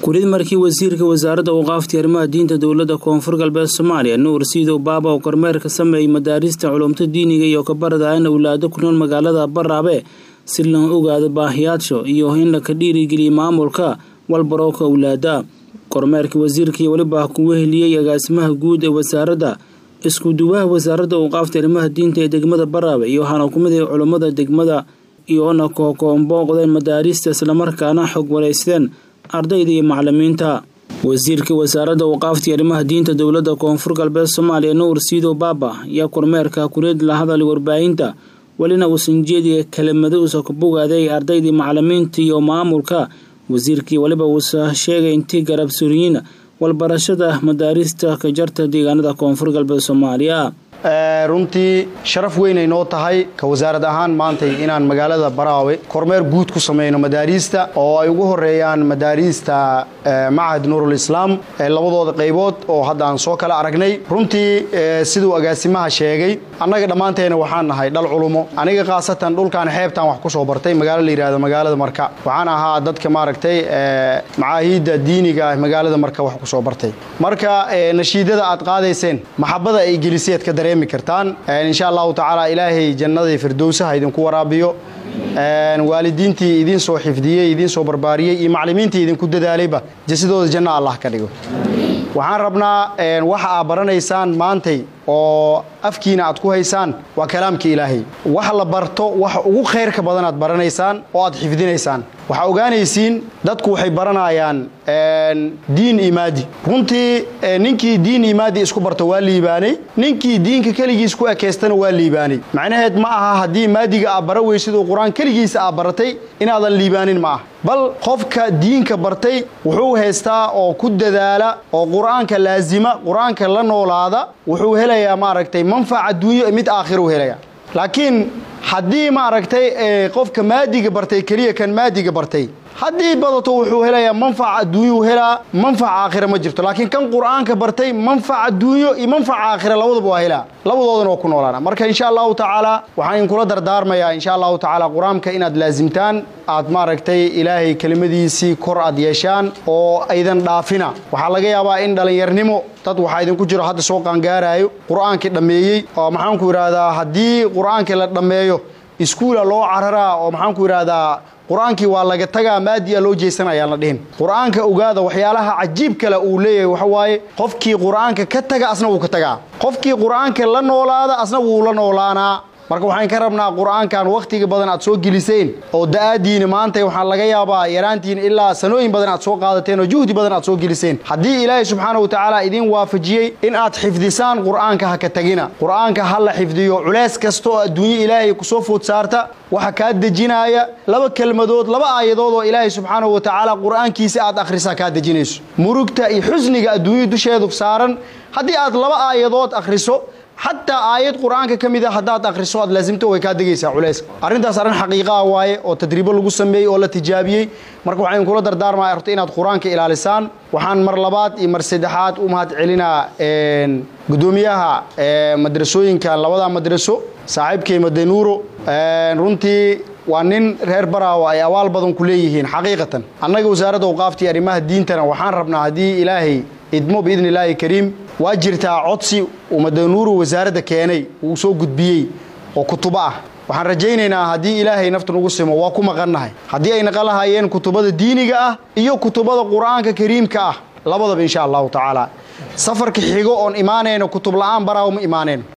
kulid markii wasiirka wasaaradda awqaafta arrimaha diinta dowladda koonfur galbeed soomaaliya nuur siidow baaba oo kormeer ka sameeyey madaarista culumta diiniga iyo kabarada in awlaado ku nool magaalada baraabe si loo ogaado baahiyaasho iyo in laka dhiirigeliya maamulka walbarooka awlaada kormeerka wasiirka iyo weliba ku weheliyey agaasimaha guud ee wasaaradda isku-duwaha wasaaradda awqaafta arrimaha diinta ee degmada baraabe iyo waxaana ku mid ah culummada degmada iyoona kookoonbooqdeen madaarista islamarkaana xog waraysteen ardayda iyo macalimiinta wasiirka wasaaradda awqaaftii arrimaha diinta dowladda koonfur galbeed soomaaliya nuur siidow baaba ayaa kormeerka kureed la hadalay warbaahinta welina uusan jeediya kelimado uusa ku bogaaday ardaydii macalimiinta iyo maamulka wasiirkii weliba uusa sheegay intii garab suriyiin walbarashada madaarista ka jarta deegaanada koonfur galbeed soomaaliya runtii sharaf weynay noo tahay ka wasaarad ahaan maantay inaan magaalada baraawe kormeer guud ku samayno madaariista oo ay ugu horeeyaan madaariista machad nuurul islaam labadooda qaybood oo hadda aan soo kala aragnay runtii siduu agaasimaha sheegay annaga dhammaanteena waxaan nahay dhal culumo aniga khaasatan dhulkan xeebtaan wax ku soo bartay magaalo la yidhahdo magaalada marka waxaan ahaa dadka maaragtay macaahiidda diiniga ah magaalada marka wax ku soo bartay marka nashiidada aad qaadayseen maxabada ay geliseed ka dareemi kartaan insha allahu tacaala ilaahay jannadii firdowsaha idinku waraabiyo waalidiintii idiin soo xifdiyey idiin soo barbaariyey iyo maclimiintii idinku dadaalayba jasidooda janno allah ka dhigo waxaan rabnaa waxa aad baranaysaan maantay oo afkiina aad ku haysaan waa kalaamka ilaahay wax la barto waxa ugu khayrka badan aad baranaysaan oo aad xifdinaysaan waxaa ogaanaysiin dadku waxay baranayaan diin imaadi runtii ninkii diin imaadi isku barto waa liibaanay ninkii diinka keligiis ku ekeystana waa liibaanay macnaheed ma aha haddii maadiga aad bara weysid oo qur-aan keligiisa aad baratay inaadan liibaanin ma aha bal qofka diinka bartay wuxuu haystaa oo ku dadaala oo qur-aanka laasima qur-aanka la noolaada wuxuu helayaa maaragtay manfac adduunyo mid aakhiruu helaya laakiin haddii maaragtay qofka maadiga bartay keliya kan maadiga bartay haddii badato wuxuu helayaa manfac adduunyuu helaa manfac aakhira ma jirto laakiin kan qur-aanka bartay manfac adduunyo iyo manfac aakhira labadaba waa helaa labadoodana waa ku noolaana marka insha allahu tacaala waxaan idinkula dardaarmayaa insha allahu tacaala qur-aanka inaad laasimtaan aad maaragtay ilaahay kelimadiisii kor aad yeeshaan oo aydan dhaafina waxaa laga yaabaa in dhallinyarnimo dad waxaa idinku jiro hadda soo qaangaaraayo qur-aankii dhammeeyey oo maxaanku idhaahdaa haddii qur-aankii la dhammeeyo iskuula loo cararaa oo maxaanku idhaahdaa qur-aankii waa laga tagaa maadiya loo jeesanayaan la dhihin qur-aanka ogaada waxyaalaha cajiib kale uu leeyahay waxa waaye qofkii qur-aanka ka taga asna wuu ka tagaa qofkii qur-aanka la noolaada asna wuu la noolaanaa marka waxaan ka rabnaa qur-aankan wakhtiga badan aad soo geliseen oo da-aadiina maanta waxaa laga yaabaa yaraantiin ilaa sanooyin badan aad soo qaadateen oo juhdi badan aad soo geliseen haddii ilaahay subxaana wa tacaala idiin waafajiyey in aad xifdisaan qur-aanka ha ka tagina qur-aanka ha la xifdiyo culeys kasta oo adduunye ilaahay kusoo food saarta waxa kaa dejinaaya laba kelmadood laba aayadood oo ilaahay subxaanahu wa tacaala qur-aankiisa aad akhrisaa kaa dejinayso murugta iyo xusniga adduunya dusheedu saaran haddii aad laba aayadood akhriso xataa aayad qur-aanka ka mid a haddaad akhriso aad laasimto way kaa degaysaa culayska arrintaas arrin xaqiiqaa waaye oo tadriibo lagu sameeyey oo la tijaabiyey marka waxaan idinkula dardaarmaya horta inaad qur-aanka ilaalisaan waxaan mar labaad iyo mar saddexaad u mahad celinaa guddoomiyaha madrasooyinka labada madraso saaxiibkay madenuuro runtii waa nin reer baraawo ay awaal badan ku leeyihiin xaqiiqatan annaga wasaaradda awqaaftii arrimaha diintana waxaan rabnaa haddii ilaahay idmo biidni illaahi kariim waa jirtaa codsi uu madanuuru wasaaradda keenay uu soo gudbiyey oo kutubo ah waxaan rajaynaynaa haddii ilaahay nafta nugu simo waa ku maqannahay haddii ay naqan lahaayeen kutubada diiniga ah iyo kutubada qur-aanka kariimka ah labadaba insha allahu tacaala safarka xigo oon imaanayno kutub la'aan baraawo ma imaanayno